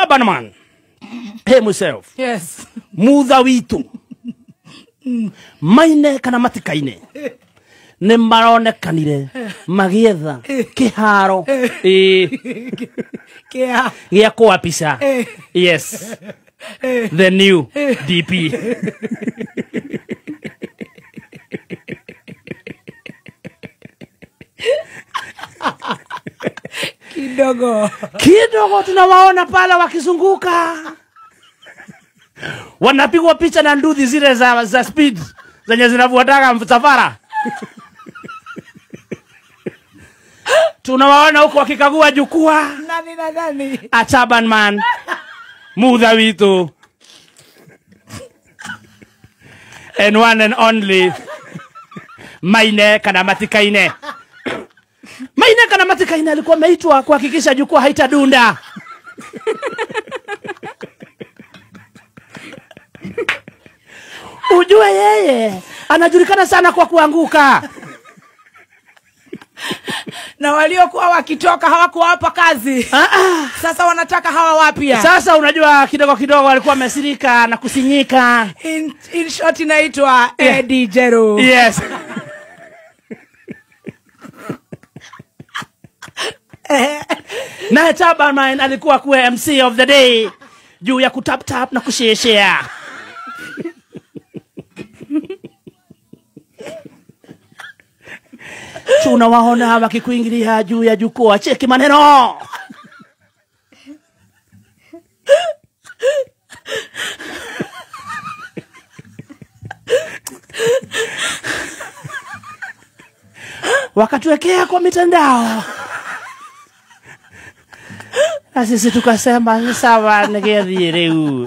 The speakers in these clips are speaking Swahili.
Chabanman himself Yes. mutha witå maine kana matikaine nä maronekanire magĩetha kä haro Kia. gä a kũapica Eh. yes the new dp Kidogo. kidogo tunawaona pale wakizunguka wanapigwa picha na nduthi zile za, za speed zenye zinavuataga msafara tunawaona huko wakikagua jukwaa Nani na nani? a Chaban man mutha witå and one and only maine kana matikaine maine kana matikaine alikuwa ameitwa kuhakikisha jukwaa haitadunda ujue yeye anajulikana sana kwa kuanguka Na waliokuwa wakitoka hawakuwapa kazi. ah, ah. Sasa wanataka hawa wapya. sasa unajua kidogo kidogo alikuwa amesirika na kusinyika In, in short inaitwa Eddie Jero. yes naye Taberman alikuwa kuwa mc of the day juu ya kutaptap na kusheshea tunawaona wakikuingilia juu ya jukwaa cheki maneno wakatuwekea kwa mitandao na sisi tukasema "Ni sawa nigethie riu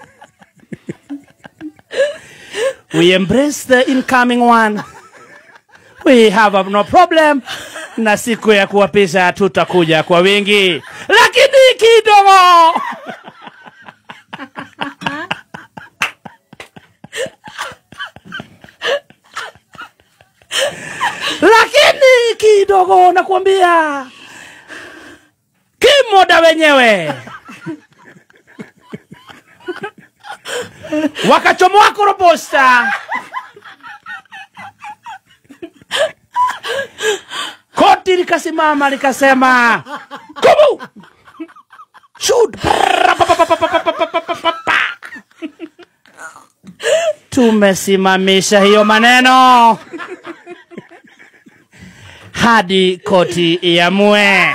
we embrace the incoming one we have no problem na siku ya kuwapisha tutakuja kwa wingi lakini kidogo lakini kidogo nakwambia kimoda wenyewe wakachomoa korobosta koti likasimama likasema kubu shoot tumesimamisha hiyo maneno hadi koti iamue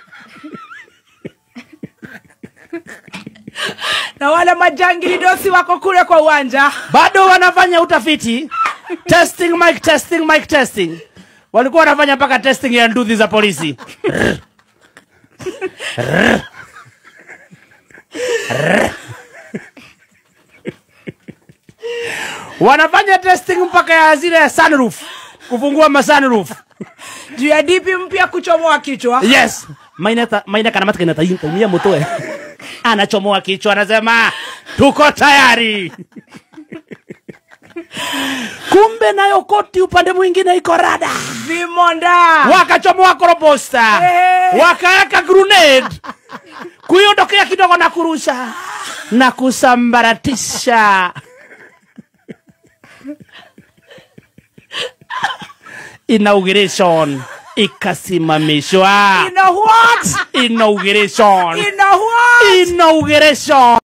Na wale majangili dosi wako kule kwa uwanja. bado wanafanya utafiti testing mic testing mic testing walikuwa wanafanya mpaka testing ya nduthi za polisi wanafanya testing mpaka ya zile sunroof kufungua masunroof Juu ya dipi mpya kuchomoa kichwa. yes maina ta- maina kana matka inataumia mtoe anachomoa kichwa anasema tuko tayari kumbe nayo koti upande mwingine iko rada Vimonda. wakachomoa korobosta Eh. wakaweka grenade kuiondokea kidogo na kurusha na kusambaratisha inauguration ikasimamishwa You know what? inauguration You know what? inauguration